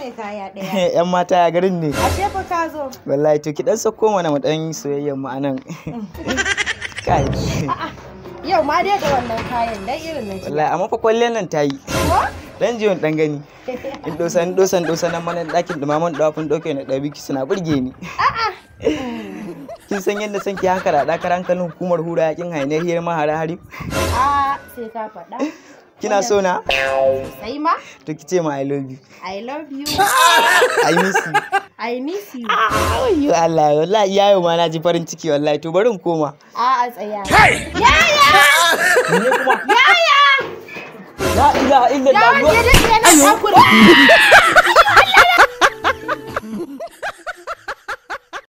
ne kaya ɗaya. yan mata ya garin ne Ashe fa ka zo. wallahi to ki dan sako mana mu dan soyayyen mu anan kai Yau ma dai da wannan kayan dan irin na jiya. wallahi amma fa kwallon nan ta yi Ko? dan jiyon dan gani in dosan dosan dosan nan mana dakin dumaman dafin doke na dabi ki suna burge ni kin san yadda san ki haka da dakar hankalin hukumar hura yakin hainiyar hiyar mahara hari A sai ka faɗa. kina so na Sai ma to ki ce ma i love you I love you. i miss you I miss you. ayyo Allah wallahi yayo ma na ji farin ciki wallahi to bari in koma A a tsaya. ne kuma Yaya! la ilaha Ya illallah wanda ya dace yana takura.